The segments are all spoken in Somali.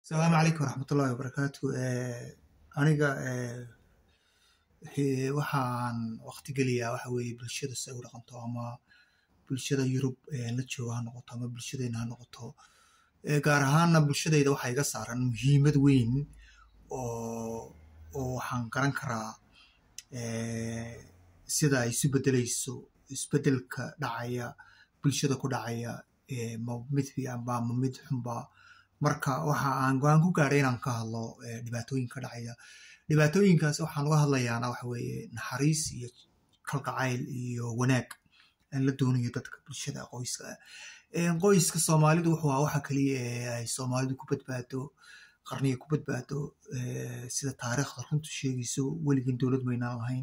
asalaamu calaykum waraxmatullahi wabarakaatu aniga waxaan waqti geliyaa waxa weeye bulshada si ay u dhaqanto ama bulshada yurub la jooga ha noqoto ama bulshadeyna ha noqoto gaar ahaanna bulshadeyda waxaa iga saaran muhiimad weyn oo oo waxaan garan karaa sida ay isu bedeleyso isbedelka dhacaya bulshada ku dhacaya ma mid fiicanba ma mid xunba marka waxa aan go-aan ku gaadhay inaan ka hadlo dhibaatooyinka dhacaya dhibaatooyinkaas waxaan uga hadlayaana waxa weeye naxariis iyo kalgacayl iyo wanaag aan la doonayo dadka bulshada qoyska qoyska soomaalidu wuxuu ahaa waxa keliya ee ay soomaalidu ku badbaado qarniga ku badbaado sida taariikhda runtu sheegayso weligin dowlad maynaan lahayn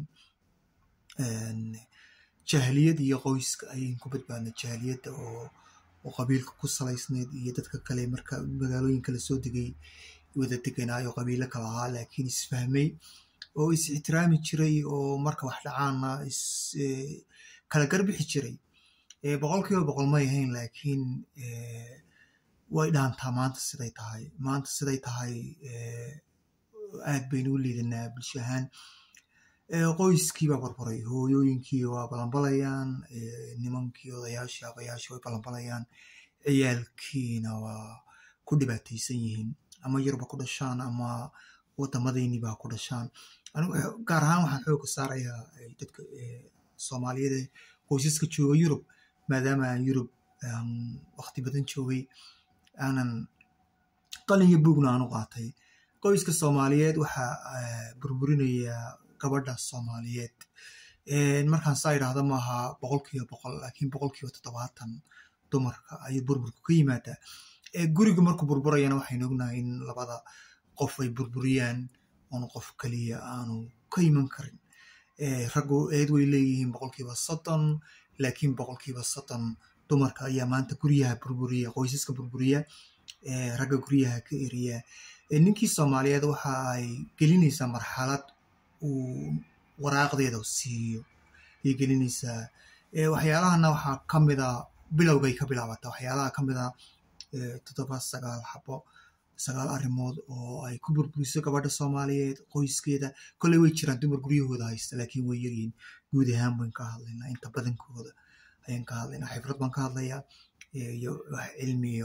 jahliyad iyo qoyska ayayn ku badbaadnay jahliyadda oo oo qabiilka ku salaysneyd iyo dadka kale marka magaalooyinka lasoo degay wada deganaayo qabiilo kala ahaa laakiin isfahmay oo is ixtiraami jiray oo marka wax dhacaana is kala garbixi jiray boqol kiiba boqol may ahayn laakiin way dhaantaa maanta siday tahay maanta siday tahay aad baynu u liidanaa bulsho ahaan qoyskii baa barbaray hooyooyinkii waa balanbalayaan nimankii odayaashii abayaashii way balanbalayaan ciyaalkiina waa ku dhibaataysan yihiin ama yarba ku dhashaan ama wadamadeynii baa ku dhashaan gaar ahaan waxaan xooga saarayaa dadka soomaaliyada qoysaska jooga yurub maadaama aan yurub waqti badan joogay aanan qalin iyo buugna aan u qaatay qoyska soomaaliyeed waxaa burburinayaa gabadha soomaaliyeed markaan saa idhaahda maaha boqol kiiba boqol laakiin boqol kiiba toddobaatan dumarka ayuu burburku ka yimaadaa guriga markuu burburayana waxaynu ognahay in labada qof ay burburiyaan oon qof keliya aanu ka iman karin raggu eed way leeyihiin boqolkiiba soddon laakiin boqolkiiba soddon dumarka ayaa maanta guryaha burburiya qoysaska burburiya ragga guryaha ka eriya ninkii soomaaliyeed waxa ay gelinaysaa marxalad uu waraaqdeeda siiyo ayay gelinaysaa waxyaalahana waxaa ka mida bilowgay ka bilaabata waxyaalaha ka mida toddoba sagaal xabo sagaal arrimood oo ay ku burburiso gabadha soomaaliyeed qoyskeeda kolley way jiraan dumar guryahooda haysta laakiin way yaryihiin guud ahaan bayn ka hadlaynaa inta badankooda ayaan ka hadlaynaa xibrad baan ka hadlayaa iyo wax cilmiya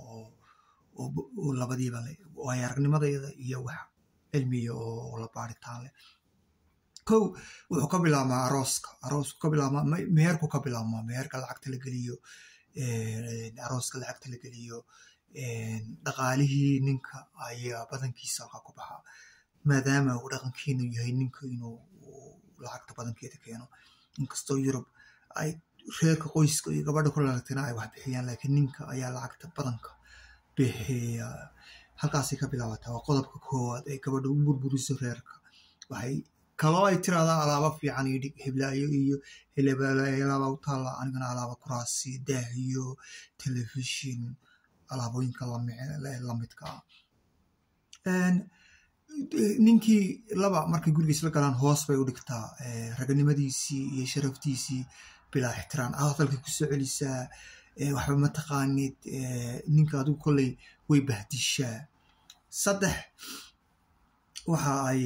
oo labadiiba le waayo aragnimadeeda iyo wax cilmiya oo la baaritaan leh kow wuxuu ka bilaabmaa arooska aroosku ka bilaabmaa meherku ka bilaabmaa meherka lacagta la geliyo arooska lacagta la geliyo dhaqaalihii ninka ayaa badankiisa halka ku baxaa maadaama uu dhaqankiinu yahay ninka inuu lacagta badankeeda keeno inkastoo yurub ay reerka qoyska iyo gabadha ku lalagtana ay wax bixiyaan laakiin ninka ayaa lacagta badanka bixiya halkaasay ka bilaabataa waa qodobka koowaad ay gabadha u burburiso reerka waxay kaloo ay tiraahdaa alaaba fiican iyo hiblaayo iyo hilabalaaba u taalla anigana alaaba kuraasi daah iyo telefishin alaabooyinka lamidka ah ninkii laba markay gurigiis la galaan hoos bay u dhigtaa raganimadiisii iyo sharaftiisii bilaa ixtiraan hadalkay ku soo celisaa waxba mataqaanid ninka adigu kolley way bahdishaa saddex waxa ay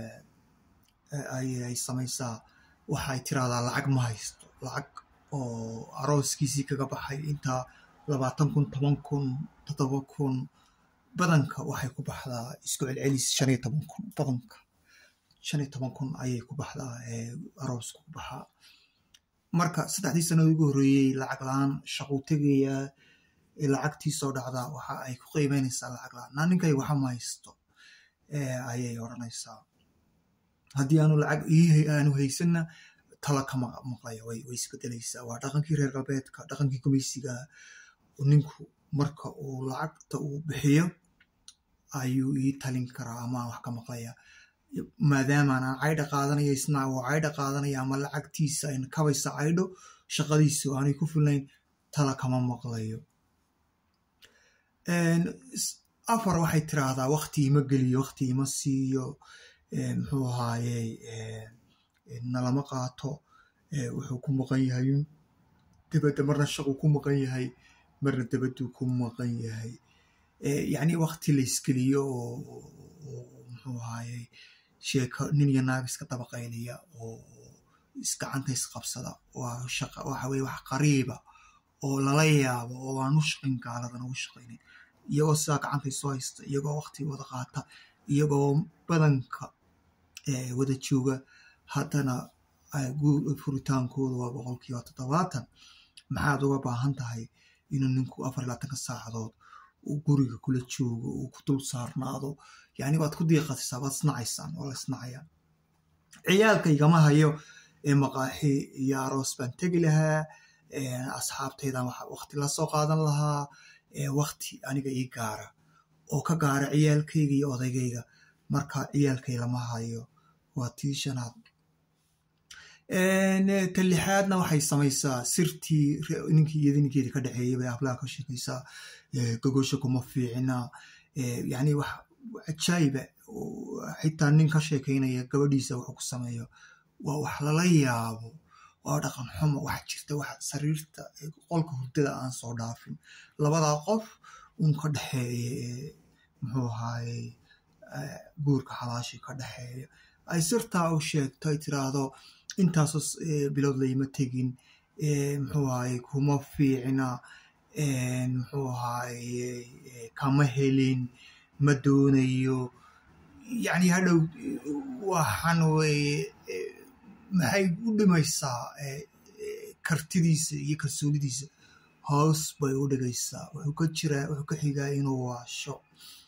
ay samaysaa waxay tiraahdaa lacag ma haysto lacag oo arooskiisii kaga baxay intaa labaatan kun toban kun toddoba kun badanka waxay ku baxdaa isku celcelis shan iyo toban kun badanka shan iyo toban kun ayay ku baxdaa aroosku ku baxaa marka saddexdii sanad ugu horreeyey lacag la-aan shaquu tegayaa lacagtii soo dhacdaa waxa ay ku qiimeynaysaa lacag la-aan naa ninkay waxa ma haysto ayay odhanaysaa haddii aanu lacag aanu haysanna tala ka maqlaya way isbedelaysaa waa dhaqankii reer galbeedka dhaqankii gumaysiga ninku marka uu lacagta uu bixiyo ayuu ii talin karaa ama wax ka maqlaya maadaamaan aan caydha qaadanaya isna uu caydha qaadanaya ama lacagtiisa ay kabaysa caydho shaqadiisu aanay ku filnayn tala kama maqlayo afar waxay tiraahdaa wakti ima geliyo wakti ima siiyo muxuu ahaaye nalama qaato wuxuu ku maqan yahay dibadda marna shaquu ku maqan yahay marna dabaduu ku maqan yahay yani wakti la iskeliyo oo muxuu ahaaye sheeko nin iyo naag iska dabaqayliya oo isgacanta isqabsada waxa weye wax qariiba oo lala yaabo oo aan u shaqayn gaaladana u shaqaynin iyagoo sidaa gacanta isu haysta iyagoo wakti wada qaata iyagoo badanka wada jooga haddana furitaankooda waa boqolkiiba toddobaatan maxaad uga baahan tahay inuu ninku afar iyo labaatanka saacadood uu guriga kula joogo uu ku dul saarnaado yani waad ku diiqatisaa waad isnacaysaan waa la isnacaya ciyaalka igama hayo maqaaxi iyo aroos baan tegi lahaa asxaabtaydan wakti la soo qaadan lahaa wakti aniga ii gaara oo ka gaara ciyaalkayga iyo odaygayga marka ciyaalkay lama hayo waa tii shanaad talixaadna waxay samaysaa sirtii ninkii iyada ninkeedii ka dhexeeyay bay hablaha ka sheekaysaa gogosha kuma fiicina yani wax cajaayiba xitaa nin ka sheekaynaya gabadhiisa wuxuu ku sameeyo waa wax lala yaabo waa dhaqan xumo wax jirta wax sariirta qolka hurdada aan soo dhaafin labadaa qof un ka dhexeeya muxuu ahaaye guurka xalaashii ka dhexeeya ay sirtaa u sheegto ay tiraahdo intaasoo bilood layma tegin muxuu ahaaye kuma fiicna muxuu ahaaye kama helin ma doonayo yani hadhow waxaan weye maxay u dhimaysaa kartidiisa iyo kalsoonidiisa hoos bay u dhigaysaa wuxuu ka jiraa wuxuu ka xigaa inuu waasho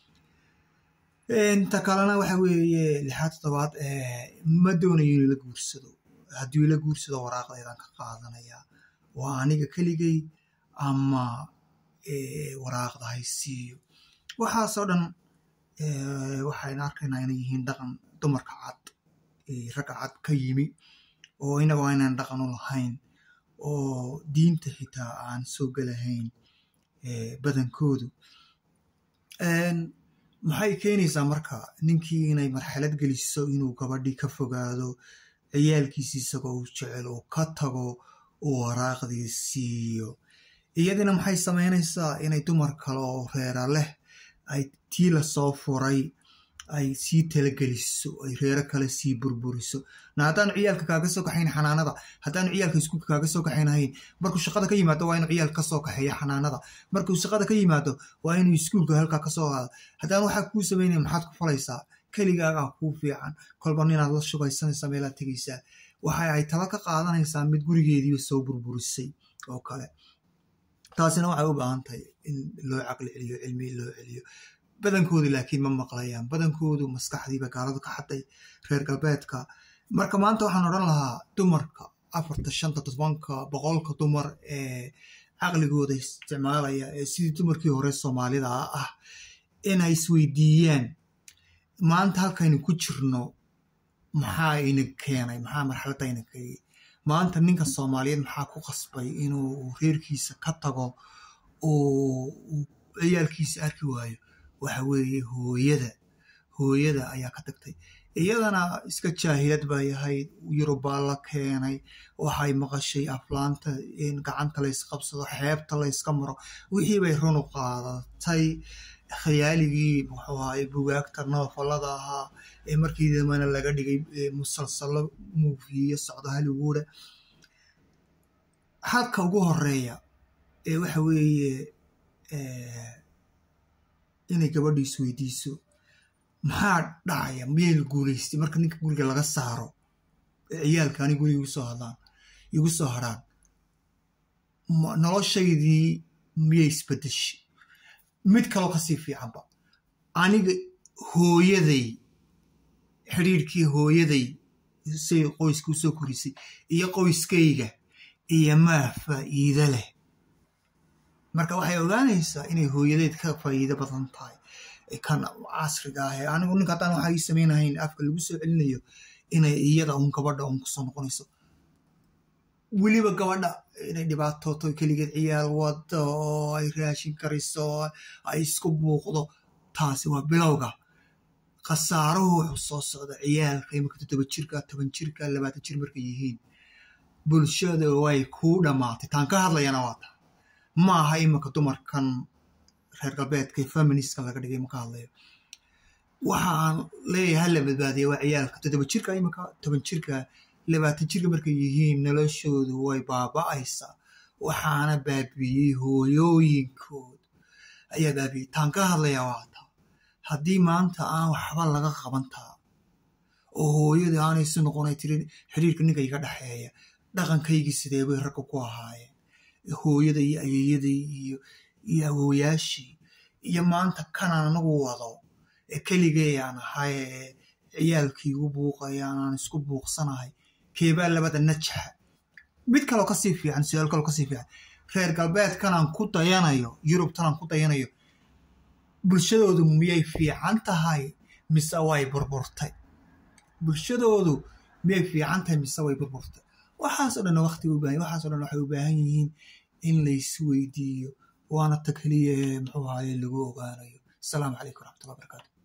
inta kalena waxa weeye lixaad toddobaad ma doonayo inuu la guursado hadduu ila guursado waraaqdeedaan ka qaadanaya waa aniga keligay ama waraaqda haysiiyo waxaasoo dhan waxayna arkaynaa inay yihiin dhaqan dumarka cad ragga cad ka yimi oo inagoo aynaan dhaqan u lahayn oo diinta xitaa aan soo gelahayn badankoodu maxay keenaysaa marka ninkii inay marxalad geliso inuu gabadhii ka fogaado ciyaalkiisi isagoo u jecel oo ka tago uu waraaqdii siiyo iyadina maxay samaynaysaa inay dumar kale oo reera leh ay tii lasoo furay ay sii talageliso ay reero kale sii burburiso na haddaanu ciyaalka kaaga soo kaxayn xanaanada haddaanu ciyaalka iskuulka kaaga soo kaxaynahayn markuu shaqada ka yimaado waa inuu ciyaalka kasoo kaxeeya xanaanada markuu shaqada ka yimaado waa inuu iskuulka halkaa kasoo qaado haddaan waxaa kuu samaynaya maxaad ku falaysaa keligaagaa kuu fiican kolba ninaad la shugaysanaysaa meelaad tegaysaa waxa ay tala ka qaadanaysaa mid gurigeediiba soo burburisay oo kale taasina waxay u baahan tahay in loo caqli celiyo cilmi loo celiyo badankoodu laakiin ma maqlayaan badankoodu maskaxdiiba gaaladu ka xaday reer galbeedka marka maanta waxaan odhan lahaa dumarka afarta shanta todobanka boqolka dumar ee caqligooda isticmaalaya ee sidii dumarkii hore soomaalida ah inay isweydiiyaan maanta halkaynu ku jirno maxaa ina keenay maxaa marxaladda ina keenay maanta ninka soomaaliyeed maxaa ku qasbay inuu reerkiisa ka tago oo ciyaalkiisa arki waayo waxa weeye hooyada hooyada ayaa ka tagtay iyadana iska jaahilad bay ahayd yurubaa la keenay waxay maqashay aflaanta gacanta laysqabsado xeebta layska maro wixii bay runu qaadatay khayaaligii muxuu ahaay bugaagta noofalada ahaa ee markii dambana laga dhigay musalsalo muufiyo socdo haliguuda halka ugu horeeya ee waxa weeye inay gabadhu isweydiiso maxaa dhacaya miyay la guulaystay marka ninka guriga laga saaro ee ciyaalka ani guriga igu soo hadlaan igu soo hadrhaan noloshaydii miyay isbedeshay mid kaloo kasii fiicanba aniga hooyaday xidhiirkii hooyaday say qoyska usoo korisay iyo qoyskayga iyo maa faa'iide leh marka waxay ogaanaysaa inay hooyadeed ka faa'iido badan tahay kan casriga ah ee anigu ninka haddaan waxa ii samaynahayn afka lagu soo celinayo inay iyada un gabadha un kusoo noqonayso weliba gabadha inay dhibaatooto keligeed ciyaal wado oo ay raashin kariso ay isku buuqdo taasi waa bilowga khasaaruhu wuxuu soo socda ciyaalka imika toddoba jirka toban jirka labaatan jir markay yihiin bulshada way kuu dhammaatay taan ka hadlayana waa taa ma aha iminka dumarkan reer galbeedka feministka laga dhigay maka hadlayo waxaan leeyahay hala badbaadiya waa ciyaalka toddoba jirka imika toban jirka labaatan jirka markay yihiin noloshoodu way baaba'aysaa waxaana baabiyey hooyooyinkood ayaa baabiyey taan ka hadlayaa waata haddii maanta aan waxba laga qaban taa oo hooyadii aanaysu noqonay tirin xiriirka ninka iga dhexeeya dhaqankaygii sidee bay ragga ku ahaayeen hooyada iyo ayeeyadii iyo iyo awooyaashii iyo maanta kanaan anagu wado ee keligay aan ahay ee ciyaalkii igu buuqayaan aan isku buuqsanahay keebaa labada najaxa mid kaloo kasii fiican su-aal kaloo kasii fiican reer galbeedkanaan ku dayanayo yurubtanaan ku dayanayo bulshadoodu miyay fiican tahay mise way burburtay bulshadoodu miyay fiican tahay mise way burburtay waxaasoo dhan waqti u baahan waxaasoo dhan waxay u baahan yihiin in laysweydiiyo waana ta keliya ee muxuu ahaye lagu ogaanayo asalaamu calaykum waraxmatullahi barakatu